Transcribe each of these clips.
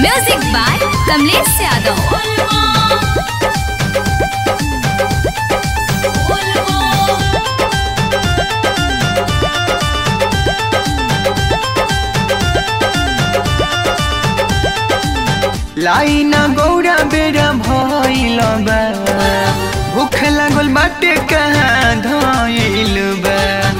music by Kamlesh Yadav लाइना गौरा बेरा भइल बा भूख लागल बाटे कहाँ धइल बा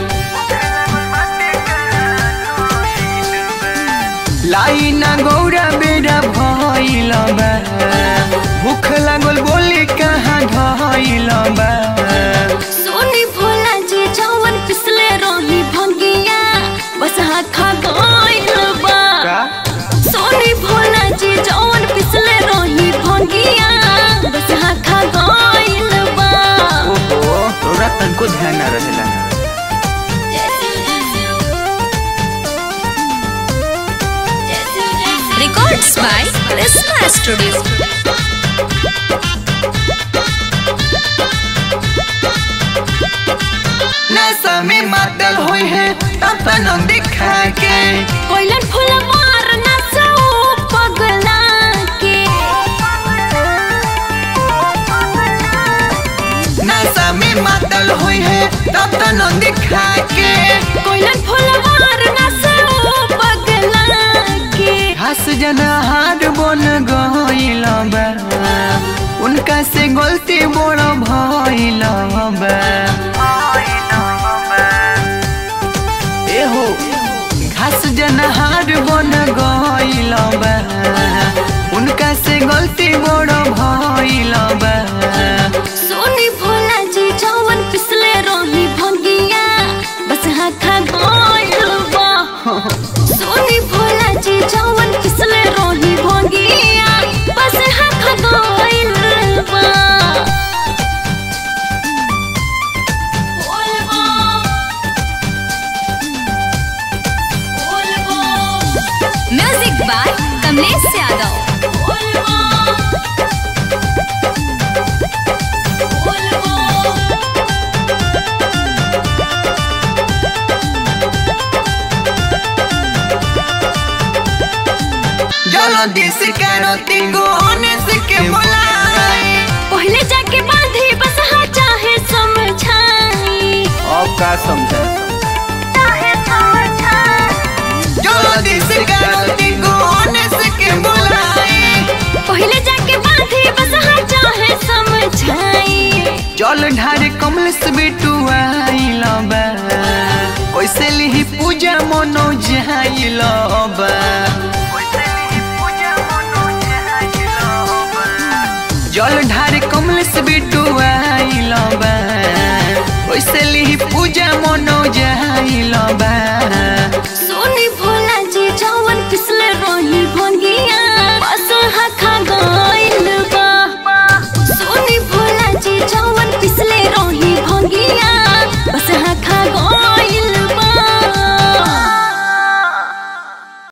लाइना गौरा बेरा भइल बा भूख लागल बोले कहाँ धइल बा सोनी भोला जी जवन पिसले रही भंगिया बस खा गइल बा का सोनी भोला जी जवन पिसले रही भंगिया बस खा गइल बा ओहो तोरा तनको ध्यान ना रहेला रिकॉर्ड्स बाय कृष्णा स्टूडियो नशा में मातल होई है तपन दिखा के कोइलन फूल मार ना सो पगला के नशा में मातल होई है तपन दिखा के कोइलन फूल मार ना सो पगला के हंस जना हार बन गइल बा उनका से गलती बड़ भइल बा एहो घास जना हार बन गइल बा उनका से गलती बड़ भइल बा सोनी भोला जी जवन पिसले रही भंगिया बस खा गइल बा सोनी भोला जी जवन पिसले रही भंगिया बस खा गइल बा म्यूजिक बाय कमलेश यादव जल्दी से करो तिंगो होने से के बुलाई पहले जाके बांधी बस हाँ चाहे समझाई अब का समझा चाहे समझाई जल्दी से करो तिंगो होने से के बुलाई पहले जाके बांधी बस हाँ चाहे समझाई जल ढारे कमल से बेटू आइल बा कैसे लिही पूजा मनो जाइल बा जल ढारे कमल से बेटू आइल बा कैसे लिही पूजा मनो जाइल बा